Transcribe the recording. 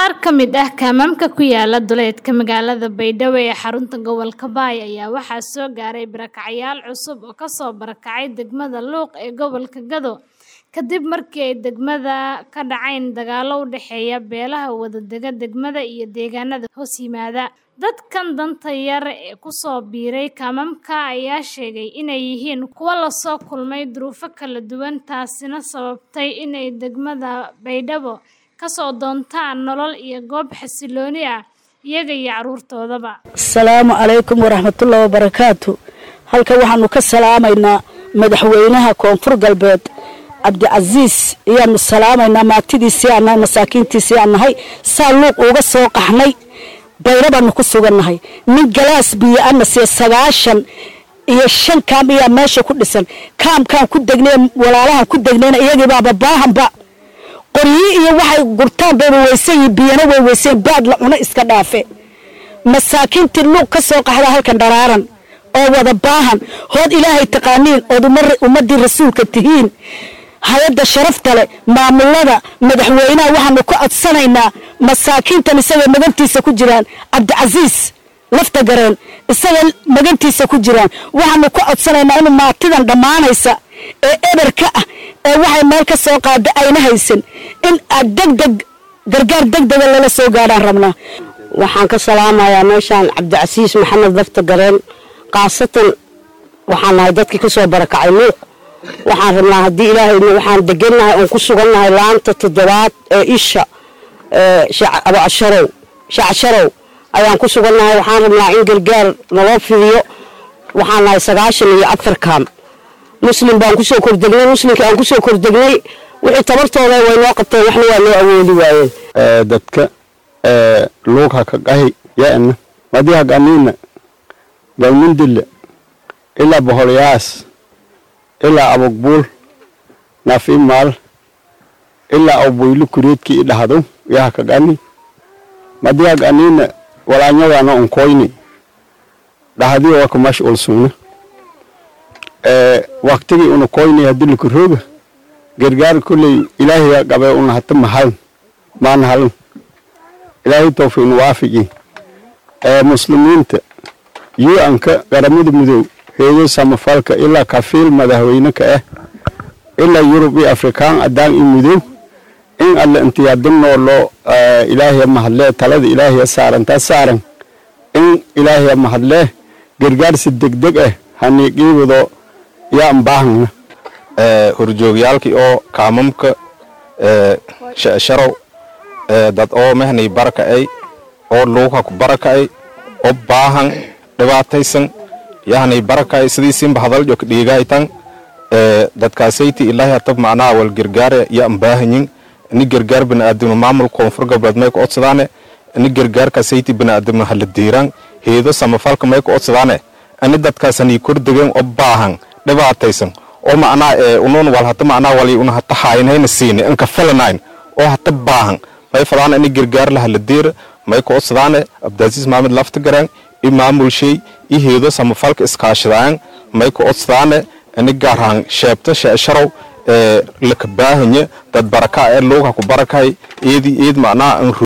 Qaar ka mid ah kaamamka ku yaala duleedka magaalada Baydhabo ee xarunta gobolka Bay ayaa waxaa soo gaaray barakacyaal cusub oo ka soo barakacay degmada Luuq ee gobolka Gado kadib markii ay degmada ka dhaceen dagaallo u dhexeeya beelaha wadaaga degmada iyo deegaanada hoos yimaada. Dadkan danta yar ee ku soo biiray kaamamka ayaa sheegay inay yihiin kuwo la soo kulmay duruufo kala duwan taasina sababtay inay degmada Baydhabo ka soo doontaan nolol iyo goob xasillooni ah iyaga iyo carruurtoodaba. asalaamu calaykum waraxmatullahi wabarakaatu halkan waxaanu ka salaamaynaa madaxweynaha koonfur galbeed cabdicasiis ayaanu salaamaynaa maatidiisii aan nahay masaakiintiisii aan nahay saa luuq uga soo qaxnay bayro baanu ku sugannahay nin galaas biyo ana siya sagaashan iyo shan kaam ayaa meesha ku dhisan kaamkaan ku degnay walaalahan ku degnayna iyagii baaba baahanba qoryi iyo waxay gurtaan bayba weysan yihiin biyana way weyseen baad la cuno iska dhaafe masaakiintii luuq ka soo qaxda halkan dharaaran oo wada baahan hood ilaahay taqaaniin ood ummadii rasuulka tihiin hay-adda sharafta leh maamulada madaxweynaha waxaanu ka codsanaynaa masaakiintan isaga magantiisa ku jiraan cabdicasiis lafta gareen isaga magantiisa ku jiraan waxaanu ka codsanaynaa inuu maatidan dhammaanaysa ee eberka ah ee waxay meel ka soo qaada ayna haysan in aad degdeg gargaar degdega lala soo gaadhaan rabnaa waxaan ka salaamayaa meeshaan cabdicasiis maxamed lafta gareen khaasatan waxaan nahay dadkii ka soo barakacay luuq waxaan rabnaa haddii ilaahayna waxaan degannahay oon ku sugannahay laanta toddobaad ee isha abasharow shacasharow ayaan ku sugannahay waxaan rabnaa in gargaar naloo fidiyo waxaan nahay sagaashan iyo afar kaam muslim baan kusoo kordegnay muslimkii aan kusoo kordegnay wixii tabartooda way noo qabteen waxna waa noo awoodi waayeen dadka luug haka qahi yaana madi haganiina galmundille ilaa boholyaas ilaa abogbuul nafimaal ilaa awboylu kureedkii idhahdo ya hakagani madi haganiina walaanyadaana onkoyni dhahdi waka mash ulsugna waktigii una koyni hadii lakurooga gargaar kulley ilaahiya qabe una hata mahalan maana halan ilaahay tawfiin waafigi ee muslimiinta yu-anka qaramada mudow heedo samafalka ilaa kafiil madaxweyne ka ah ilaa yurub iyo afrikaan adaan iyo mudow in alle intiyaadinoo loo ilaahiya mahadlee talada ilaahiya saarantaa saaran in ilaahiya mahadlee gargaarsi degdeg ah haniiqiibado yaan baahana horjoogyaalkii oo kaamamka sharow dad oo mehnay baraka'ay oo luuqa ku baraka'ay oo baahan dhibaataysan yahnay baraka'ay sidiisinba hadaljo ka dhiigaytan dadkaasayti ilaahi hatab macnaha wal gargaare yaan baahanyin ini gargaar bini'aadamno maamul koonfur galbeed may ka odsadaane ini gargaarkaasayti bini'aadamno hala diiraan heedo samafalka may ka odsadaane ini dadkaasanii kordegeen oo baahan dhibaataysan oo macnaha unuun wal hata macnaha wali una hata haynayna siine inka filanayn oo hata baahan may fadaana ini gargaar laha la diira may ka odsadaane abdaasiis maamed lafta garaan i maamulshay i heedo samafalka iskaashadaan may ka odsadaane ini gaarhaan sheebta sheesharow ee laka baahanya dad baraka ee luuga ku barakay eedi eed macnaha